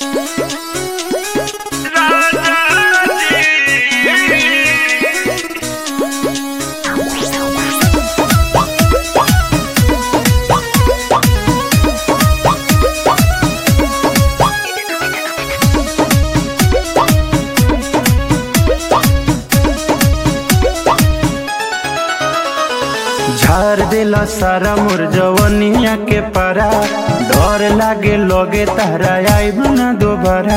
झार देला सारा मोर जवनिया के पारा डर लागे लगे तारा आइब ना दोबारा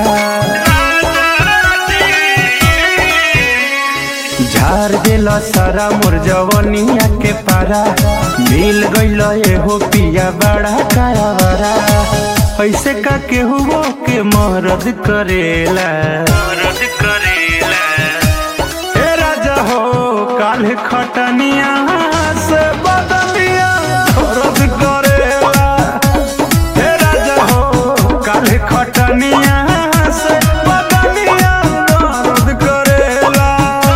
झार देला सारा मोर जवनिया के पारा मिल गइल एहो पिया बड़ा कायावारा ऐसे का केहू के मरद करेला मरद करेला ए राजा हो काल खटनिया से बदलिया रद करेला ए राजा हो काल खटनिया से बदलिया रद करेला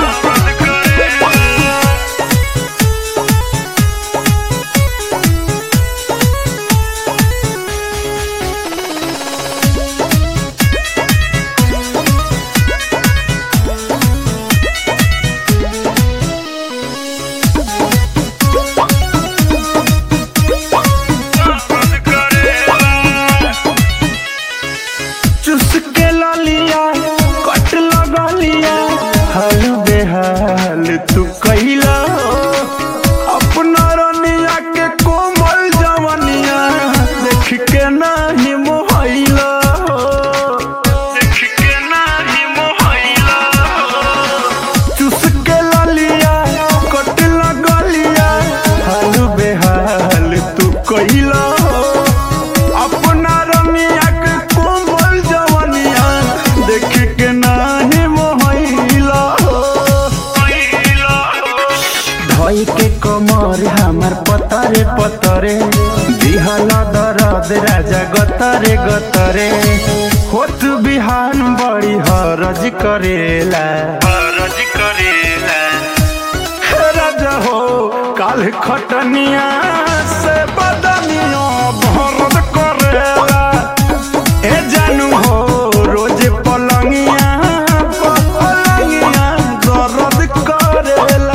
चुस के ललिया कट लगलिया हाल बेहाल तू कैला अपना रनिया के कोमल जवनिया देख के नाही मोहैला देख के नाही मोहैला चुस के ललिया कट लगलिया हाल बेहाल तू कैला अपना रमिया के कोमल जवनिया देख के नाही मोहैला धोई के कमर हमर पतरे पतरे दिहला दरद राजा गतरे गतरे होत बिहान बड़ी हरज करेला हरज करेला हे राजा हो काल खटनिया से बदनिया भरद करेला ए जानू हो रोज पलंगिया पलंगिया दर्द करेला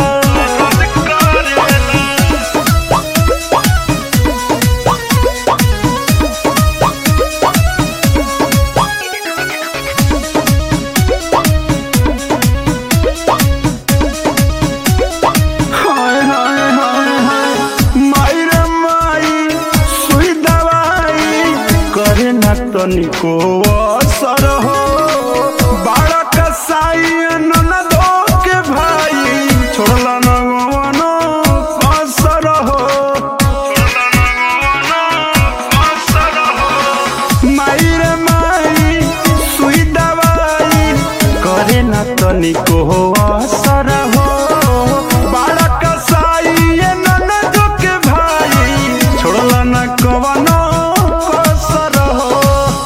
हाय हाय हाय हाय माई रे माई सुई दवाई करे ना तनिको असर हो बाड़ा कसाई ननदो के भाई छोड़ला न गवनो असर हो माई रे माई सुई दवाई करे ना तनिको असर हो बाड़ा कसाई ये ननदो के भाई छोड़ला न कवनो कसर हो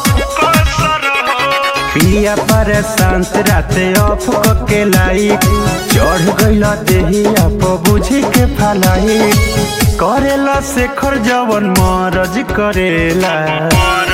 पिया पर शांत राते ऑफ के लाई चढ़ गइला देही आप बुझी के फलाई करेला शेखर जवन मरज करेला